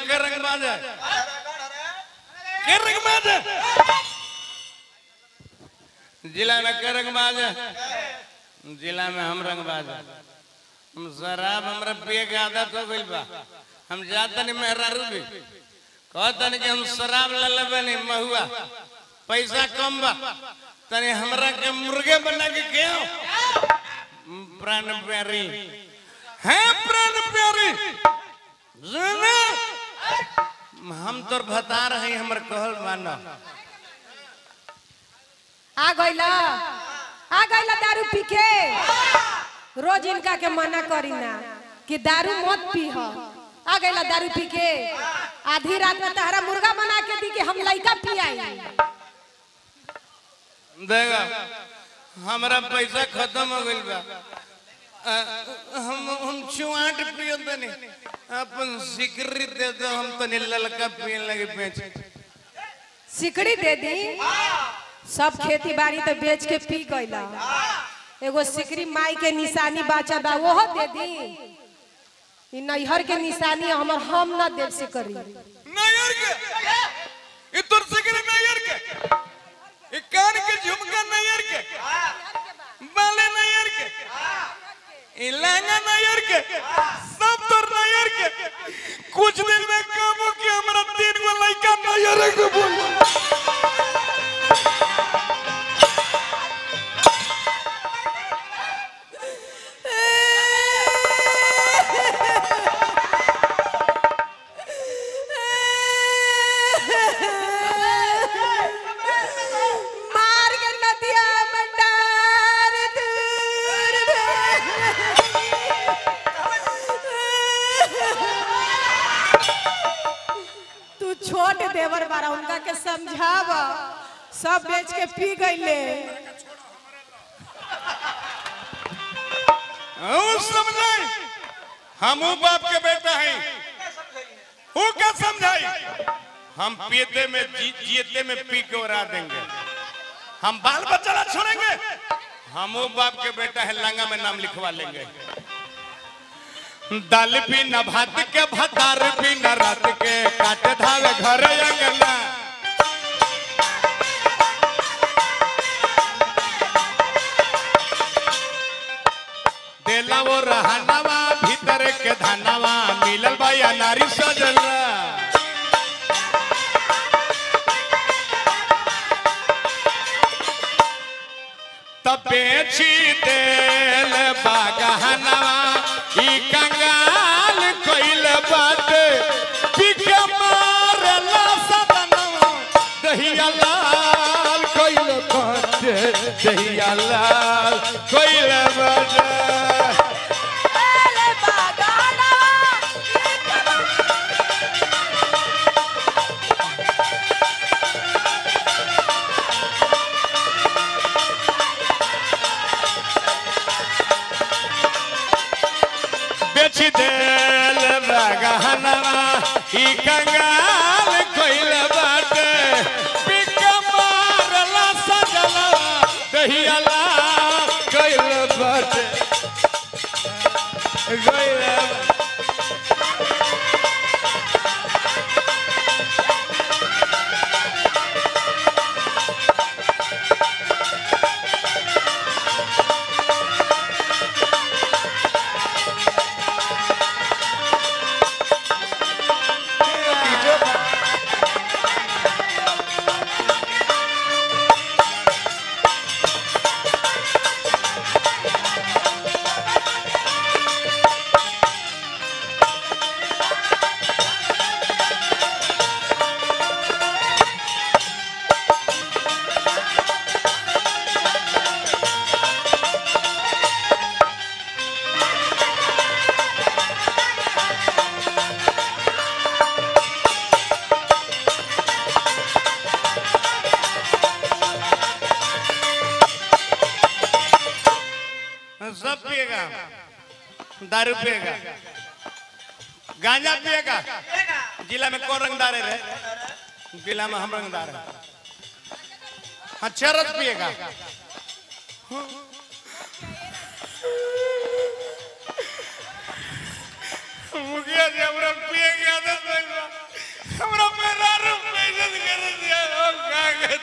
के रंगबाज है के रंगबाज है जिला में के रंगबाज है जिला में हम रंगबाज है हम शराब हमरा पिए के आदत हो गइल बा हम जाता नहीं मेहरारू भी कहता नहीं कि हम शराब ले लेबे नहीं महुआ पैसा कम बा तनी हमरा के मुर्गे बना के खेओ प्राण प्यारी है प्राण प्यारी सुने हम तोर बता रहे हमर कहल मानो आ गइला आ गइला दारू पी के रोज इनका के मना करी ना कि दारू मत पीह आ गइला दारू पी के आधी रात में तहरा मुर्गा बना के दी कि हम लइका पियाई देखा हमरा पैसा खत्म हो गइल बा अ, हम हम चुआट पियो तनी अपन सिकरी दे दो हम तनी ललका पिए लगे बेच सिकड़ी दे दी सब खेती बाड़ी तो बेच के पी गइला एगो सिकड़ी माई के निशानी बाचा बा ओहो दे दी ई नैहर के निशानी हमर हम ना देव से करी नायर के ये तोर सिकरी नायर के ये कान के झुमका नायर के बाले नायर के ये लहंगा नायर के सब तोर नायर के कुछ दिन में काम हो कि हमरा तीन गो लड़का नायर के बोल मार के नदिया मंडार दूर तू छोट देवर बारा उनका के समझाव सब बेच के पी गईले हम समझाई हम बाप के बेटा हैं वो क्या समझाई हम पीते में जी, जीते में पी के उड़ा देंगे हम बाल बच्चा ना छोड़ेंगे हम वो बाप के बेटा है लंगा में नाम लिखवा लेंगे दाल भी न भात के भतार भी न रात के काट धावे घर अंगना देला वो रहनवा भीतर के धनवा मिलल बा नारी सजला तब बेची देल बागहनवा ई कंगाल कइल बात पिके मारला सदनवा दहिया लाल कइल बात दहिया लाल कइल बात बेच देल बगहनवा ई कंगाल कइल बाटे पिक मारला सजला दहियाला कइल बाटे गइल सब पिएगा दारू पिएगा गांजा पिएगा जिला में कौन रंगदार है रे जिला में हम रंगदार है हाँ चरस पिएगा मुखिया जी हमरा पिएगा आदत नहीं बा।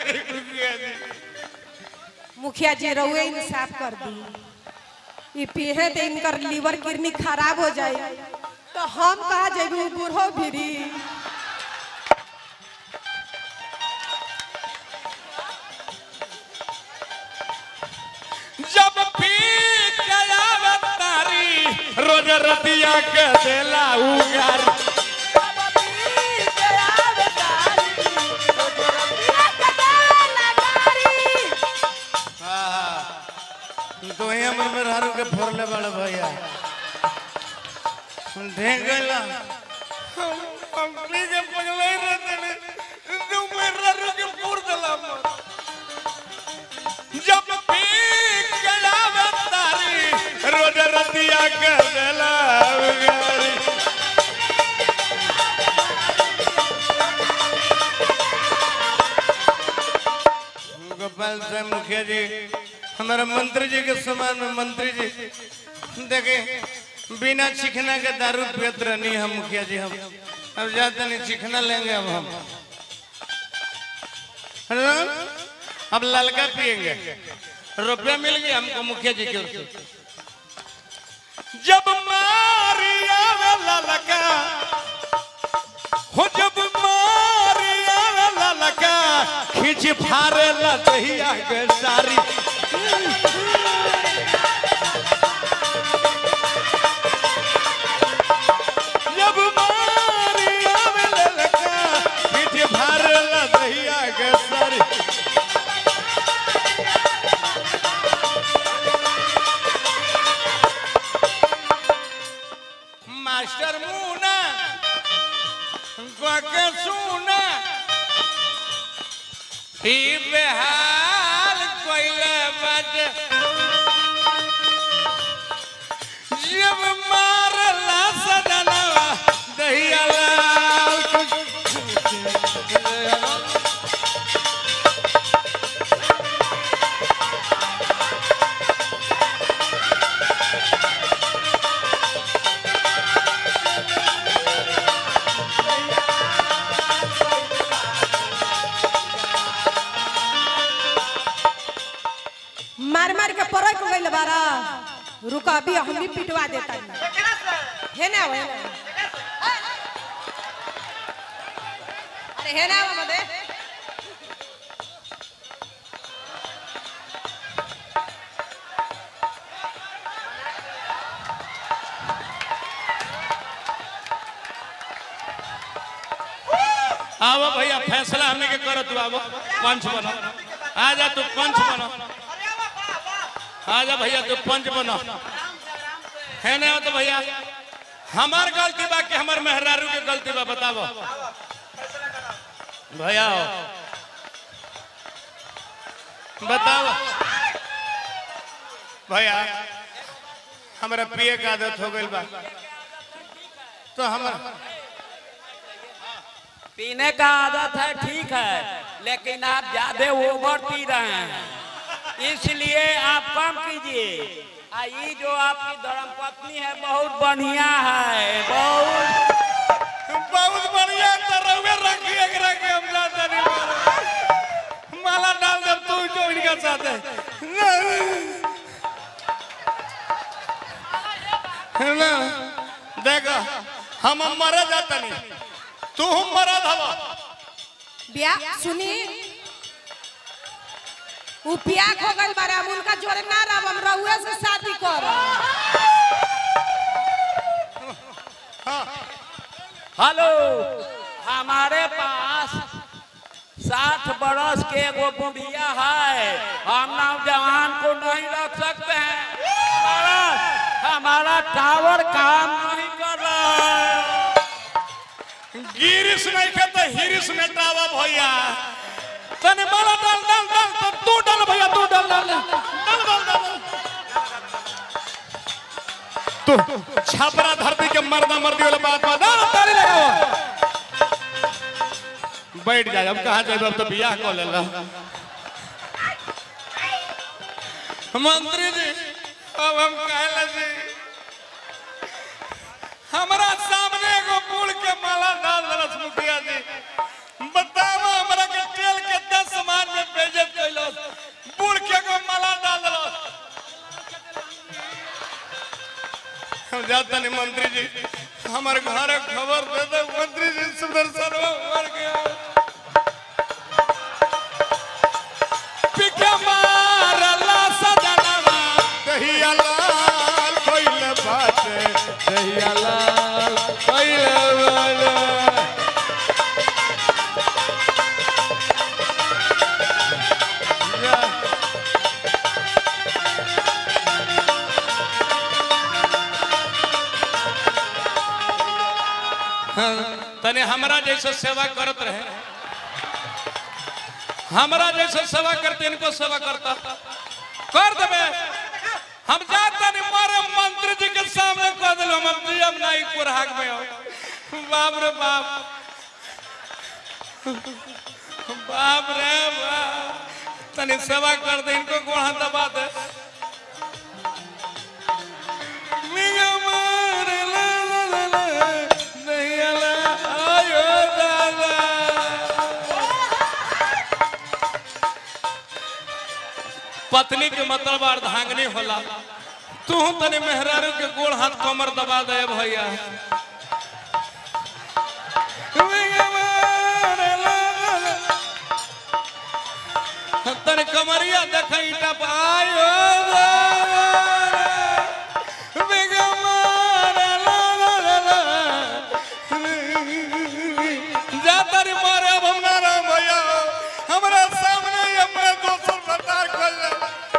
करी मुखिया जी मुखिया जी रहुए इंसाफ कर दी ई पीहे तो इनकर लीवर किडनी खराब हो जाए तो हम कहा जेबी बूढ़ो भिरी जब पी गया तारी रोज रतिया के देला उगारी तो ही हमर में हारू के फोड़ले बड़े भैया ढेंग गइला हम प्लीज पगले रहते तू मेरा रुक के फोड़ देला हमर। जब पी गया तारी रोज रतिया के देला उगारी गोपाल साहब मुखिया जी हमारा मंत्री जी के समान में मंत्री जी देखे बिना चिकना के दारू पियत रहनी हम मुखिया जी हम अब जाते नहीं चिकना लेंगे अब हम हेलो? अब ललका पिएंगे रुपया मिल गया हमको मुखिया जी की ओर से जब मारिया ललका हो जब मारिया ललका खींच फारे लदहिया के सारी जब मारिया ललका खींच फारे लदहिया के सारी मास्टर मुना के सुना ही बेहाल कोइले बजे जब मारला सदनवा दहिया लाल मार मार के परक गइल बारा रुका अभी हम भी पिटवा देता है ना है ना अरे है ना मदे आवो भैया फैसला हमने के करो तू आवो पंच बनो आ जा तू पंच बनो आ जा भैया तू पंच बनो है ना तो भैया हमार गलती बा कि हमार मेहरारू के गलती बा बतावो भैया आओ। बताओ भैया हमारा पिए का आदत हो गई बा तो हमारा पीने का आदत है ठीक है लेकिन आप ज्यादा ओवर पी रहे हैं इसलिए आप कम कीजिए आ ये जो आपकी धर्म पत्नी है बहुत बढ़िया है बहुत बहुत बढ़िया तरवे रखी एक रखे हम जाते नहीं मारो माला डाल दे तू जो इनका साथ है है ना देखो हम मरे जाते नहीं तू मरा धवा बिया सुनी उ पिया खो गइल बारे हम उनका जोरे ना रहब हम रहुए से शादी करब हेलो हमारे पास साठ बरस के एगो बुढ़िया है हम नौजवान को नहीं रख सकते हैं हमारा हमारा टावर काम नहीं कर रहा है गिरिश नहीं के तो हिरिश में टावा भैया तने माला डाल डाल डाल तो तू डाल भैया तू डाल डाल डाल डाल डाल तू छापरा धरती के मर्दा मर्दी वाला बात बात डाल ताली लगाओ बैठ जाए अब कहाँ जाए अब तो बियाह को ले ला मंत्री जी अब हम कहला जी हमारा सामने एगो फूल के माला डाल दरस मुखिया जी बताओ हमरा के तेल के दस समाज में हम जाता नहीं मंत्री जी हमारे घर खबर दे दे मंत्री जी सुदर्शन मर गया पिके मारला सजनवा दहिया लाल कोइल बाटे दहिया लाल कोइल बाटे तने हमरा जैसे सेवा करत रहे हमरा जैसे सेवा करते इनको सेवा करता कर देबे हम जाता नहीं मारे मंत्री जी के सामने कह दिलो मंत्री हम नहीं कुरहाग में हो बाप रे बाप बाप रे बाप तनी सेवा कर दे इनको गोड़ा दबा दे मिया मारे ला ला ला ला, नहीं ला, आयो दादा। पत्नी के मतलब अर्धांगनी होला तू तने मेहरारू के गोड़ हाथ कमर दबा दे भैया तने कमरिया देख ईटा पे आयो जा तारी मारे अब हम ना राम भैया हमरा सामने ही अपने दोस्तों सरदार खोल ले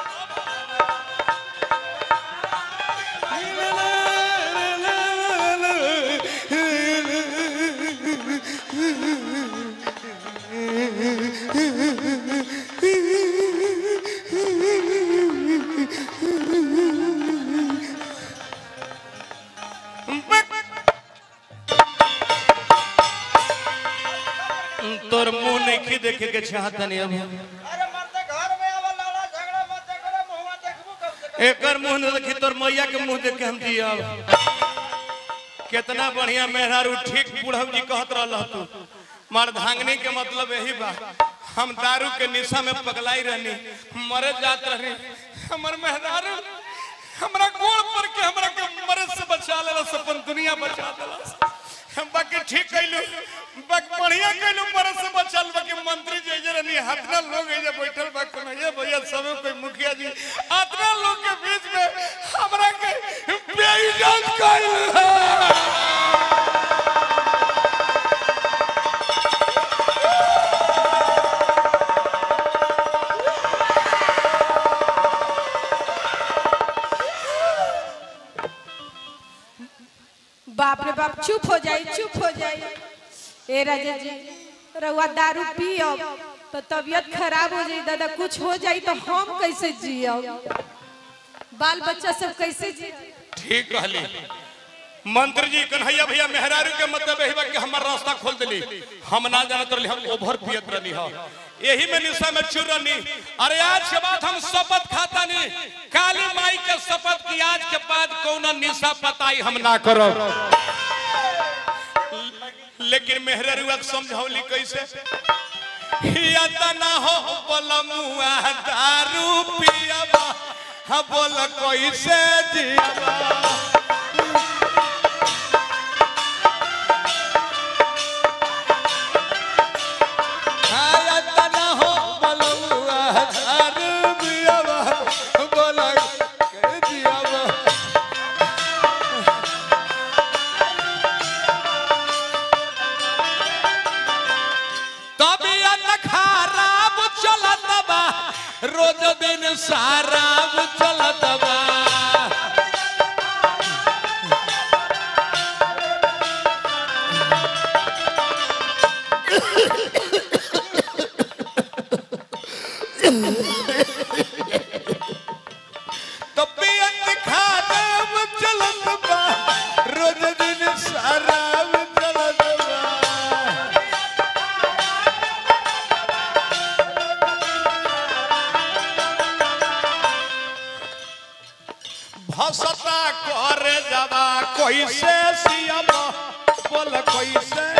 तोर मुंह नहीं देखे के चाहता नहीं अब अरे मरते घर में आवा लड़ा झगड़ा मत करे मुंहवा देखबो कब से एकर मुंह न देखी तोर मैया के मुंह देख के हम जियब कितना बढ़िया मेहरारू ठीक बुढ़ऊ जी कहत रहल तू मर्दांगनी के मतलब यही बा हम दारू के निशा में पगलाई रहनी मरे जात रही हमर मेहरारू हमरा गोड़ पर के हमरा के मरे से बचा लेला अपन दुनिया बचा देला हम बाकी ठीक कैलू बाकी बढ़िया कैलू मरे से बचल बाकी मंत्री जी जे रहनी हतना लोग एजे बैठल बा कन्हैया भैया सब कोई मुखिया जी अतना लोग के बीच में हमरा के बेइज्जत कैल बाप रे बाप चुप हो जाई चुप हो जाई ए राजा जी रउआ दारू पियब तो तबीयत खराब हो जाई दादा कुछ हो जाई तो हम कैसे जियब बाल बच्चा सब कैसे जी ठीक कहली मंत्री जी कन्हैया भैया मेहरारू के मतलब यही बा कि हमर रास्ता खोल देली हम ना जानत रहली हम ओभर पियत रहनी हो यही में निशा में चुर रहनी अरे आज के बाद हम शपथ खाता नहीं काली माई के शपथ की आज के बाद कौन निशा पताई हम ना करो लेकिन मेहरारू अब समझौली कैसे या त ना हो बलमुआ दारू पियबा हा बोल कैसे जियबा हाया त ना हो बलमुआ दारू पियबा बोल कैसे जियबा तबियत खराब चलत बा रोज दिन शराब चलत बा तबियत खराब चलत बा रोज दिन शराब चलत बा भसता करे जावा कैसे सियब बोल कैसे